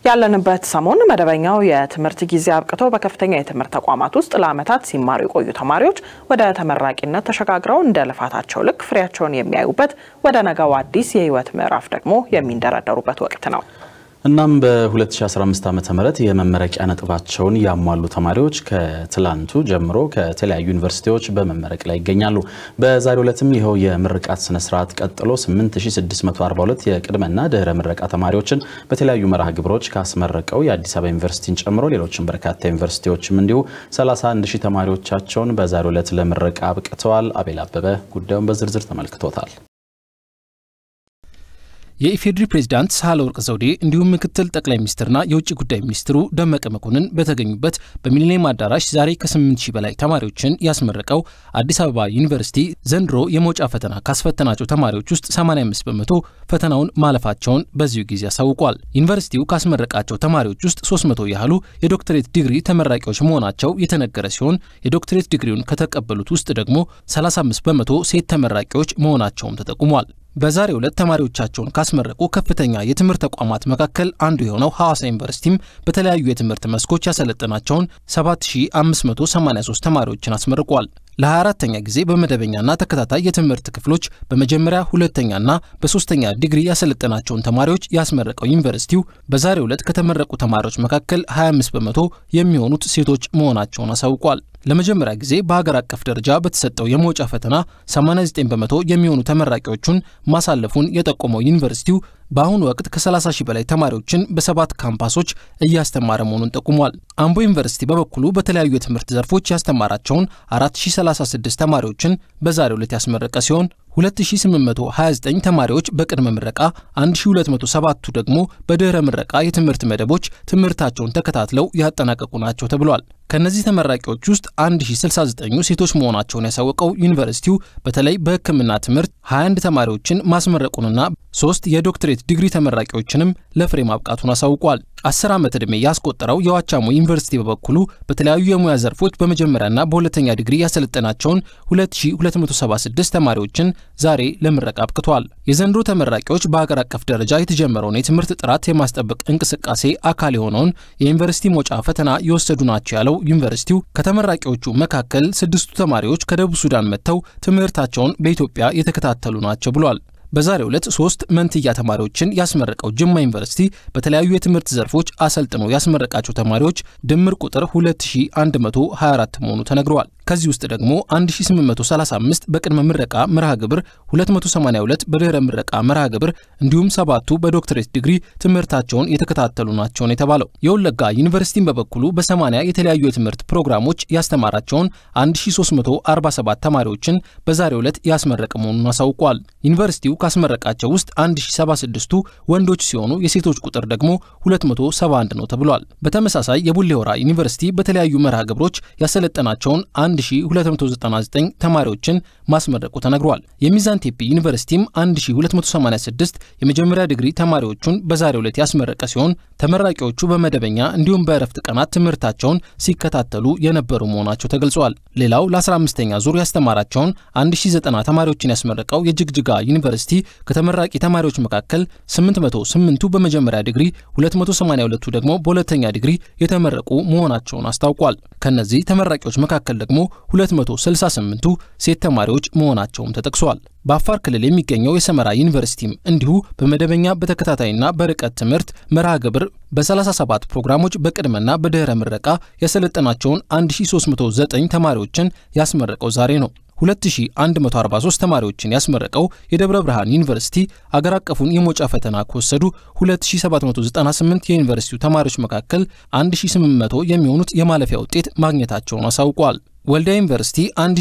ያለንበት ሰሞን መደበኛው የትምህርት ጊዜ አብቅቶ በከፍተኛ የትምህርት ተቋማት ውስጥ ለዓመታት ሲማሩ የቆዩ ተማሪዎች ወደ ተመራቂነት ተሸጋግረው እንደ ልፋታቸው ልክ ፍሬያቸውን የሚያዩበት ወደ ነገው አዲስ የሕይወት ምዕራፍ ደግሞ የሚንደረደሩበት ወቅት ነው። እናም በ2015 ዓ ም የመመረቂያ ነጥባቸውን ያሟሉ ተማሪዎች ከትላንቱ ጀምሮ ከተለያዩ ዩኒቨርሲቲዎች በመመረቅ ላይ ይገኛሉ። በዛሬው ዕለትም ይኸው የምርቃት ስነስርዓት ቀጥሎ 8642 የቅድመና ድህረ ምረቃ ተማሪዎችን በተለያዩ መርሃ ግብሮች ካስመረቀው የአዲስ አበባ ዩኒቨርሲቲን ጨምሮ ሌሎችም በርካታ ዩኒቨርሲቲዎችም እንዲሁ 31 ሺህ ተማሪዎቻቸውን በዛሬው ዕለት ለምረቃ አብቅተዋል። አቤል አበበ ጉዳዩን በዝርዝር ተመልክቶታል። የኢፌዴሪ ፕሬዝዳንት ሳህለወርቅ ዘውዴ እንዲሁም ምክትል ጠቅላይ ሚኒስትርና የውጭ ጉዳይ ሚኒስትሩ ደመቀ መኮንን በተገኙበት በሚሊኒየም አዳራሽ ዛሬ ከ8 ሺህ በላይ ተማሪዎችን ያስመረቀው አዲስ አበባ ዩኒቨርሲቲ ዘንድሮ የመውጫ ፈተና ካስፈተናቸው ተማሪዎች ውስጥ 85 በመቶ ፈተናውን ማለፋቸውን በዚሁ ጊዜ አሳውቋል። ዩኒቨርሲቲው ካስመረቃቸው ተማሪዎች ውስጥ 300 ያህሉ የዶክትሬት ዲግሪ ተመራቂዎች መሆናቸው የተነገረ ሲሆን የዶክትሬት ዲግሪውን ከተቀበሉት ውስጥ ደግሞ 35 በመቶ ሴት ተመራቂዎች መሆናቸውም ተጠቁሟል። በዛሬው ዕለት ተማሪዎቻቸውን ካስመረቁ ከፍተኛ የትምህርት ተቋማት መካከል አንዱ የሆነው ሐዋሳ ዩኒቨርሲቲም በተለያዩ የትምህርት መስኮች ያሰለጠናቸውን 7583 ተማሪዎችን አስመርቋል። ለ24ተኛ ጊዜ በመደበኛና ተከታታይ የትምህርት ክፍሎች በመጀመሪያ ሁለተኛና በሶስተኛ ዲግሪ ያሰለጠናቸውን ተማሪዎች ያስመረቀው ዩኒቨርሲቲው በዛሬው ዕለት ከተመረቁ ተማሪዎች መካከል 25 በመቶ የሚሆኑት ሴቶች መሆናቸውን አሳውቋል። ለመጀመሪያ ጊዜ በሀገር አቀፍ ደረጃ በተሰጠው የመውጫ ፈተና 89 በመቶ የሚሆኑ ተመራቂዎቹን ማሳለፉን የጠቆመው ዩኒቨርሲቲው በአሁኑ ወቅት ከ30 ሺህ በላይ ተማሪዎችን በሰባት ካምፓሶች እያስተማረ መሆኑን ጠቁሟል። አምቦ ዩኒቨርሲቲ በበኩሉ በተለያዩ የትምህርት ዘርፎች ያስተማራቸውን 4036 ተማሪዎችን በዛሬው ዕለት ያስመረቀ ሲሆን 2829 ተማሪዎች በቅድመ ምረቃ 1207ቱ ደግሞ በድህረ ምረቃ የትምህርት መደቦች ትምህርታቸውን ተከታትለው ያጠናቀቁ ናቸው ተብሏል። ከእነዚህ ተመራቂዎች ውስጥ 1069ኙ ሴቶች መሆናቸውን ያሳወቀው ዩኒቨርሲቲው በተለይ በሕክምና ትምህርት 21 ተማሪዎችን ማስመረቁንና ሶስት የዶክትሬት ዲግሪ ተመራቂዎችንም ለፍሬ ማብቃቱን አሳውቋል። አስር ዓመት ዕድሜ ያስቆጠረው የዋቻሞ ዩኒቨርሲቲ በበኩሉ በተለያዩ የሙያ ዘርፎች በመጀመሪያና በሁለተኛ ዲግሪ ያሰለጠናቸውን 2276 ተማሪዎችን ዛሬ ለምረቃ አብቅቷል። የዘንድሮ ተመራቂዎች በሀገር አቀፍ ደረጃ የተጀመረውን የትምህርት ጥራት የማስጠበቅ እንቅስቃሴ አካል የሆነውን የዩኒቨርሲቲ መውጫ ፈተና የወሰዱ ናቸው ያለው ዩኒቨርሲቲው ከተመራቂዎቹ መካከል ስድስቱ ተማሪዎች ከደቡብ ሱዳን መጥተው ትምህርታቸውን በኢትዮጵያ የተከታተሉ ናቸው ብሏል። በዛሬው ዕለት ሶስት መንትያ ተማሪዎችን ያስመረቀው ጅማ ዩኒቨርሲቲ በተለያዩ የትምህርት ዘርፎች አሰልጥኖ ያስመረቃቸው ተማሪዎች ድምር ቁጥር 2124 መሆኑ ተነግረዋል። ከዚህ ውስጥ ደግሞ 1835 በቅድመ ምረቃ መርሃ ግብር፣ 282 በድህረ ምረቃ መርሃ ግብር እንዲሁም ሰባቱ በዶክትሬት ዲግሪ ትምህርታቸውን የተከታተሉ ናቸው ነው የተባለው። የወለጋ ዩኒቨርሲቲን በበኩሉ በ80 የተለያዩ የትምህርት ፕሮግራሞች ያስተማራቸውን 1347 ተማሪዎችን በዛሬው ዕለት ያስመረቀ መሆኑን አሳውቋል። ዩኒቨርሲቲው ካስመረቃቸው ውስጥ 1076ቱ ወንዶች ሲሆኑ የሴቶች ቁጥር ደግሞ 271 ነው ተብሏል። በተመሳሳይ የቡሌ ሆራ ዩኒቨርሲቲ በተለያዩ መርሃ ግብሮች ያሰለጠናቸውን 1299 ተማሪዎችን ማስመረቁ ተነግሯል። የሚዛን ቴፒ ዩኒቨርሲቲም 1286 የመጀመሪያ ዲግሪ ተማሪዎቹን በዛሬው ዕለት ያስመረቀ ሲሆን ተመራቂዎቹ በመደበኛ እንዲሁም በእረፍት ቀናት ትምህርታቸውን ሲከታተሉ የነበሩ መሆናቸው ተገልጿል። ሌላው ለ15ኛ ዙር ያስተማራቸውን 1090 ተማሪዎችን ያስመረቀው የጅግጅጋ ዩኒቨርሲቲ ከተመራቂ ተማሪዎች መካከል 808ቱ በመጀመሪያ ዲግሪ፣ 282ቱ ደግሞ በሁለተኛ ዲግሪ የተመረቁ መሆናቸውን አስታውቋል። ከነዚህ ተመራቂዎች መካከል ደግሞ 268ቱ ሴት ተማሪዎች መሆናቸውም ተጠቅሷል። በአፋር ክልል የሚገኘው የሰመራ ዩኒቨርሲቲም እንዲሁ በመደበኛ በተከታታይና በርቀት ትምህርት መርሃ ግብር በ37 ፕሮግራሞች በቅድመና በድህረ ምረቃ ያሰለጠናቸውን 1309 ተማሪዎችን ያስመረቀው ዛሬ ነው። 2143 ተማሪዎችን ያስመረቀው የደብረ ብርሃን ዩኒቨርሲቲ አገር አቀፉን የመውጫ ፈተና ከወሰዱ 2798 የዩኒቨርሲቲው ተማሪዎች መካከል 1800 የሚሆኑት የማለፊያ ውጤት ማግኘታቸውን አሳውቋል። ወልዲያ ዩኒቨርሲቲ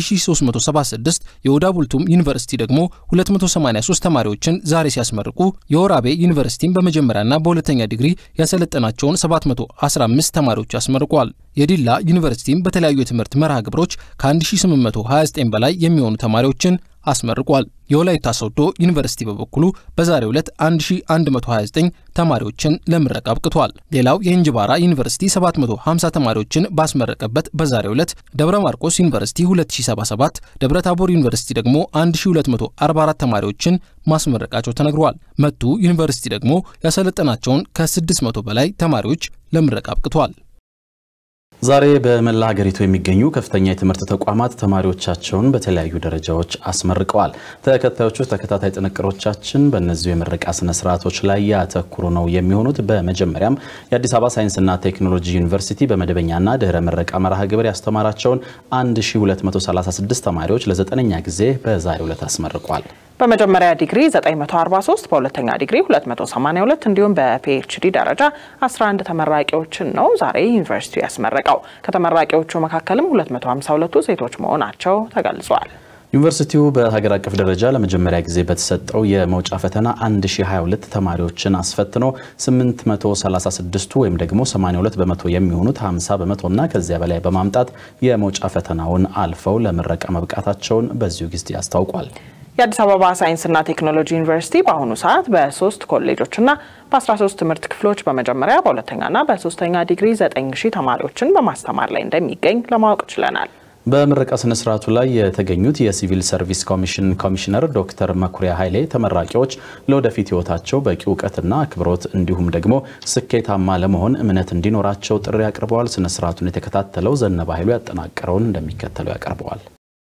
1376 የኦዳ ቡልቱም ዩኒቨርሲቲ ደግሞ 283 ተማሪዎችን ዛሬ ሲያስመርቁ የወራቤ ዩኒቨርሲቲም በመጀመሪያና በሁለተኛ ዲግሪ ያሰለጠናቸውን 715 ተማሪዎች አስመርቋል። የዲላ ዩኒቨርሲቲም በተለያዩ የትምህርት መርሃ ግብሮች ከ1829 በላይ የሚሆኑ ተማሪዎችን አስመርቋል። የወላይታ ሶዶ ዩኒቨርሲቲ በበኩሉ በዛሬው ዕለት 1129 ተማሪዎችን ለምረቃ አብቅቷል። ሌላው የእንጅባራ ዩኒቨርሲቲ 750 ተማሪዎችን ባስመረቀበት በዛሬው ዕለት ደብረ ማርቆስ ዩኒቨርሲቲ 2077፣ ደብረ ታቦር ዩኒቨርሲቲ ደግሞ 1244 ተማሪዎችን ማስመረቃቸው ተነግሯል። መቱ ዩኒቨርሲቲ ደግሞ ያሰለጠናቸውን ከ600 በላይ ተማሪዎች ለምረቃ አብቅቷል። ዛሬ በመላ ሀገሪቱ የሚገኙ ከፍተኛ የትምህርት ተቋማት ተማሪዎቻቸውን በተለያዩ ደረጃዎች አስመርቀዋል። ተከታዮቹ ተከታታይ ጥንቅሮቻችን በእነዚሁ የምረቃ ስነ ስርዓቶች ላይ ያተኩሩ ነው የሚሆኑት። በመጀመሪያም የአዲስ አበባ ሳይንስና ቴክኖሎጂ ዩኒቨርሲቲ በመደበኛና ድህረ ምረቃ መርሃ ግብር ያስተማራቸውን 1236 ተማሪዎች ለዘጠነኛ ጊዜ በዛሬው ዕለት አስመርቋል። በመጀመሪያ ዲግሪ 943 በሁለተኛ ዲግሪ 282 እንዲሁም በፒኤችዲ ደረጃ 11 ተመራቂዎችን ነው ዛሬ ዩኒቨርሲቲው ያስመረቀው። ከተመራቂዎቹ መካከልም 252ቱ ሴቶች መሆናቸው ተገልጿል። ዩኒቨርሲቲው በሀገር አቀፍ ደረጃ ለመጀመሪያ ጊዜ በተሰጠው የመውጫ ፈተና 1022 ተማሪዎችን አስፈትኖ 836ቱ ወይም ደግሞ 82 በመቶ የሚሆኑት 50 በመቶና ከዚያ በላይ በማምጣት የመውጫ ፈተናውን አልፈው ለምረቃ መብቃታቸውን በዚሁ ጊዜ አስታውቋል። የአዲስ አበባ ሳይንስና ቴክኖሎጂ ዩኒቨርሲቲ በአሁኑ ሰዓት በሶስት ኮሌጆችና በ13 ትምህርት ክፍሎች በመጀመሪያ በሁለተኛና በሶስተኛ ዲግሪ 9000 ተማሪዎችን በማስተማር ላይ እንደሚገኝ ለማወቅ ችለናል። በምረቃ ስነ ስርዓቱ ላይ የተገኙት የሲቪል ሰርቪስ ኮሚሽን ኮሚሽነር ዶክተር መኩሪያ ኃይሌ ተመራቂዎች ለወደፊት ሕይወታቸው በቂ እውቀትና አክብሮት እንዲሁም ደግሞ ስኬታማ ለመሆን እምነት እንዲኖራቸው ጥሪ አቅርበዋል። ስነ ስርዓቱን የተከታተለው ዘነባ ኃይሉ ያጠናቀረውን እንደሚከተለው ያቀርበዋል።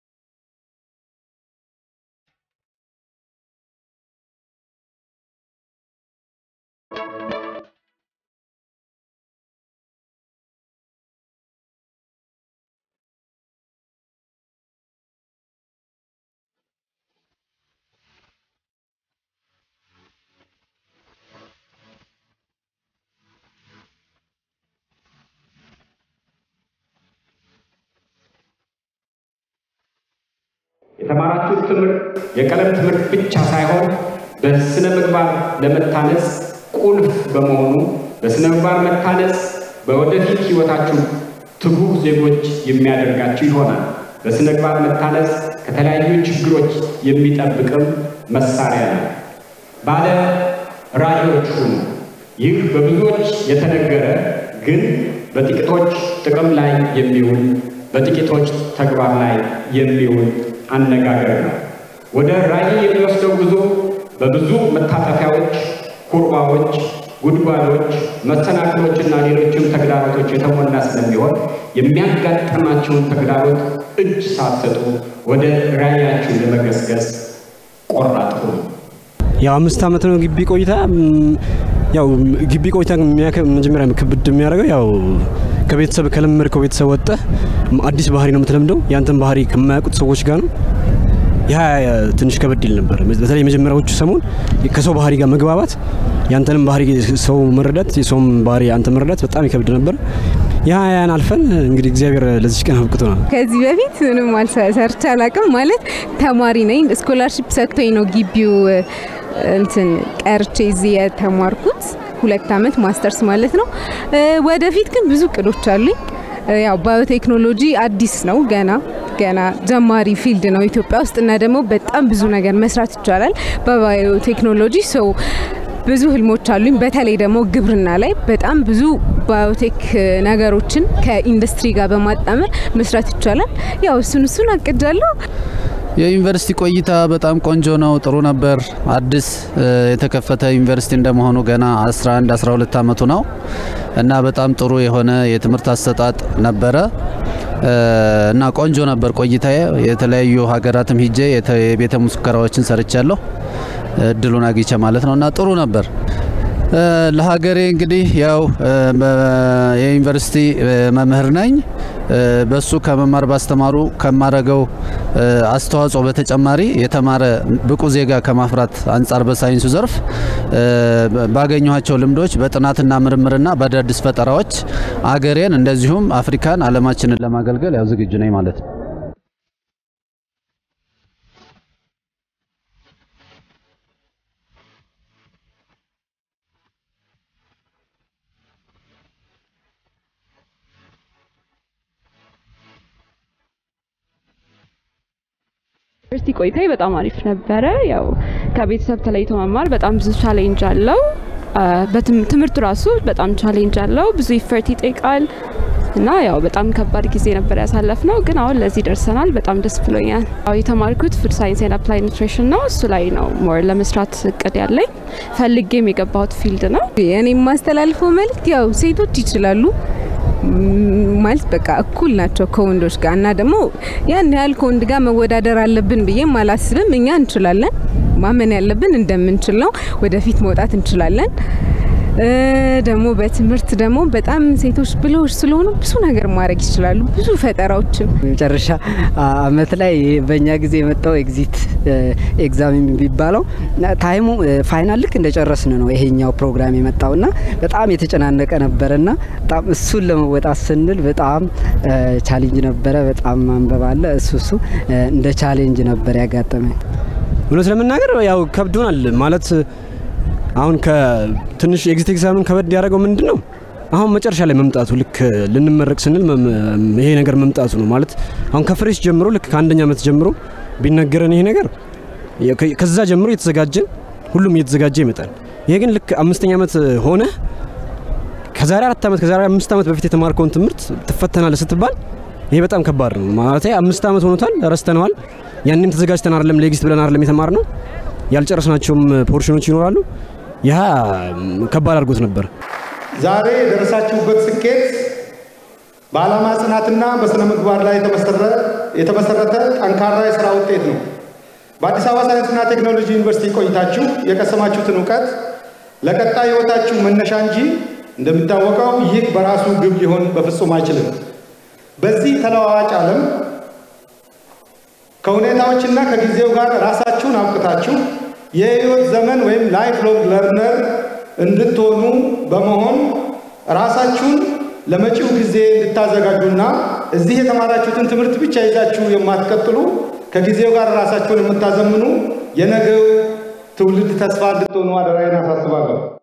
የተማራችሁት ትምህርት የቀለም ትምህርት ብቻ ሳይሆን በስነ ምግባር ለመታነጽ ቁልፍ በመሆኑ በስነ ምግባር መታነጽ በወደፊት ሕይወታችሁ ትጉህ ዜጎች የሚያደርጋችሁ ይሆናል። በስነ ምግባር መታነጽ ከተለያዩ ችግሮች የሚጠብቅም መሳሪያ ነው። ባለ ራዕዮች ሁኑ። ይህ በብዙዎች የተነገረ ግን በጥቂቶች ጥቅም ላይ የሚውል በጥቂቶች ተግባር ላይ የሚውል አነጋገር ነው። ወደ ራዕይ የሚወስደው ጉዞ በብዙ መታጠፊያዎች፣ ኩርባዎች፣ ጉድጓዶች፣ መሰናክሎችና ሌሎችም ተግዳሮቶች የተሞላ ስለሚሆን የሚያጋጥማቸውን ተግዳሮት እጅ ሳትሰጡ ወደ ራዕያችሁ ለመገስገስ ቆራጥ ሁኑ። ያው አምስት ዓመት ነው ግቢ ቆይታ። ያው ግቢ ቆይታ መጀመሪያ ክብድ የሚያደርገው ያው ከቤተሰብ ከለመድከው ቤተሰብ ወጠ አዲስ ባህሪ ነው የምትለምደው። ያንተን ባህሪ ከማያውቁት ሰዎች ጋር ነው። ያ ትንሽ ከበድ ይል ነበር። በተለይ የመጀመሪያዎቹ ሰሞን ከሰው ባህሪ ጋር መግባባት፣ ያንተንም ባህሪ ሰው መረዳት፣ የሰውም ባህሪ አንተ መረዳት በጣም ይከብድ ነበር። ያ ያን አልፈን እንግዲህ እግዚአብሔር ለዚች ቀን አብቅቶናል። ከዚህ በፊት ምንም ሰርቼ አላውቅም። ማለት ተማሪ ነኝ። ስኮላርሺፕ ሰጥቶኝ ነው ግቢው እንትን ቀርቼ እዚህ የተማርኩት ሁለት ዓመት ማስተርስ ማለት ነው። ወደፊት ግን ብዙ እቅዶች አሉኝ። ያው ባዮቴክኖሎጂ አዲስ ነው፣ ገና ገና ጀማሪ ፊልድ ነው ኢትዮጵያ ውስጥ እና ደግሞ በጣም ብዙ ነገር መስራት ይቻላል በባዮቴክኖሎጂ ሰው ብዙ ህልሞች አሉኝ። በተለይ ደግሞ ግብርና ላይ በጣም ብዙ ባዮቴክ ነገሮችን ከኢንዱስትሪ ጋር በማጣመር መስራት ይቻላል። ያው እሱን እሱን አቅጃለሁ። የዩኒቨርሲቲ ቆይታ በጣም ቆንጆ ነው፣ ጥሩ ነበር። አዲስ የተከፈተ ዩኒቨርሲቲ እንደመሆኑ ገና 11 12 ዓመቱ ነው እና በጣም ጥሩ የሆነ የትምህርት አሰጣጥ ነበረ እና ቆንጆ ነበር ቆይታዬ። የተለያዩ ሀገራትም ሂጄ የቤተ ሙከራዎችን ሰርቻለሁ እድሉን አግኝቼ ማለት ነው እና ጥሩ ነበር። ለሀገሬ እንግዲህ ያው የዩኒቨርሲቲ መምህር ነኝ። በሱ ከመማር ባስተማሩ ከማረገው አስተዋጽኦ በተጨማሪ የተማረ ብቁ ዜጋ ከማፍራት አንጻር በሳይንሱ ዘርፍ ባገኘኋቸው ልምዶች በጥናትና ምርምርና በአዳዲስ ፈጠራዎች አገሬን እንደዚሁም አፍሪካን፣ ዓለማችንን ለማገልገል ያው ዝግጁ ነኝ ማለት ነው። ዩኒቨርሲቲ ቆይታዬ በጣም አሪፍ ነበረ። ያው ከቤተሰብ ተለይቶ መማር በጣም ብዙ ቻሌንጅ አለው። በትምህርቱ ራሱ በጣም ቻሌንጅ አለው። ብዙ ኢፈርት ይጠይቃል እና ያው በጣም ከባድ ጊዜ ነበር ያሳለፍ ነው። ግን አሁን ለዚህ ደርሰናል። በጣም ደስ ብሎኛል። ያው የተማርኩት ፉድ ሳይንስ ኤንድ አፕላይ ኒትሪሽን ነው። እሱ ላይ ነው ሞር ለመስራት እቅድ ያለኝ ፈልጌም የገባሁት ፊልድ ነው። እኔ የማስተላልፈው መልእክት ያው ሴቶች ይችላሉ ማለት በቃ እኩል ናቸው ከወንዶች ጋር እና ደግሞ ያን ያህል ከወንድ ጋር መወዳደር አለብን ብዬም አላስብም። እኛ እንችላለን። ማመን ያለብን እንደምንችል ነው። ወደፊት መውጣት እንችላለን። ደግሞ በትምህርት ደግሞ በጣም ሴቶች ብለዎች ስለሆኑ ብዙ ነገር ማድረግ ይችላሉ። ብዙ ፈጠራዎችን መጨረሻ አመት ላይ በእኛ ጊዜ የመጣው ኤግዚት ኤግዛም የሚባለው ታይሙ ፋይናል ልክ እንደጨረስን ነው ይሄኛው ፕሮግራም የመጣውና በጣም የተጨናነቀ ነበረና በጣም እሱን ለመወጣት ስንል በጣም ቻሌንጅ ነበረ። በጣም ማንበብ አለ። እሱ እሱ እንደ ቻሌንጅ ነበር ያጋጠመኝ። እውነት ለመናገር ያው ከብዶናል ማለት አሁን ከትንሽ ኤግዚት ኤግዛምን ከበድ ያደረገው ምንድን ነው? አሁን መጨረሻ ላይ መምጣቱ ልክ ልንመረቅ ስንል ይሄ ነገር መምጣቱ ነው ማለት አሁን ከፍሬሽ ጀምሮ ልክ ከአንደኛ ዓመት ጀምሮ ቢነገረን ይሄ ነገር ከዛ ጀምሮ እየተዘጋጀን ሁሉም እየተዘጋጀ ይመጣል። ይሄ ግን ልክ አምስተኛ ዓመት ሆነ ከዛሬ አራት ዓመት ከዛሬ አምስት ዓመት በፊት የተማርከውን ትምህርት ትፈተናለህ ስትባል ይሄ በጣም ከባድ ነው ማለት አምስት ዓመት ሆኖታል፣ ረስተነዋል። ያንም ተዘጋጅተን አይደለም ለኤግዚት ብለን አይደለም የተማር ነው ያልጨረስናቸውም ፖርሽኖች ይኖራሉ። ያ ከባድ አድርጎት ነበር። ዛሬ የደረሳችሁበት ስኬት በዓላማ ጽናትና በስነ ምግባር ላይ የተመሰረተ ጠንካራ የስራ ውጤት ነው። በአዲስ አበባ ሳይንስና ቴክኖሎጂ ዩኒቨርሲቲ ቆይታችሁ የቀሰማችሁትን እውቀት ለቀጣይ ህይወታችሁ መነሻ እንጂ እንደሚታወቀው ይህ በራሱ ግብ ሊሆን በፍጹም አይችልም። በዚህ ተለዋዋጭ ዓለም ከሁኔታዎችና ከጊዜው ጋር ራሳችሁን አብቅታችሁ የህይወት ዘመን ወይም ላይፍ ሎንግ ለርነር እንድትሆኑ በመሆን ራሳችሁን ለመጪው ጊዜ እንድታዘጋጁና እዚህ የተማራችሁትን ትምህርት ብቻ ይዛችሁ የማትቀጥሉ ከጊዜው ጋር ራሳችሁን የምታዘምኑ የነገው ትውልድ ተስፋ እንድትሆኑ አደራዬን አሳስባለሁ።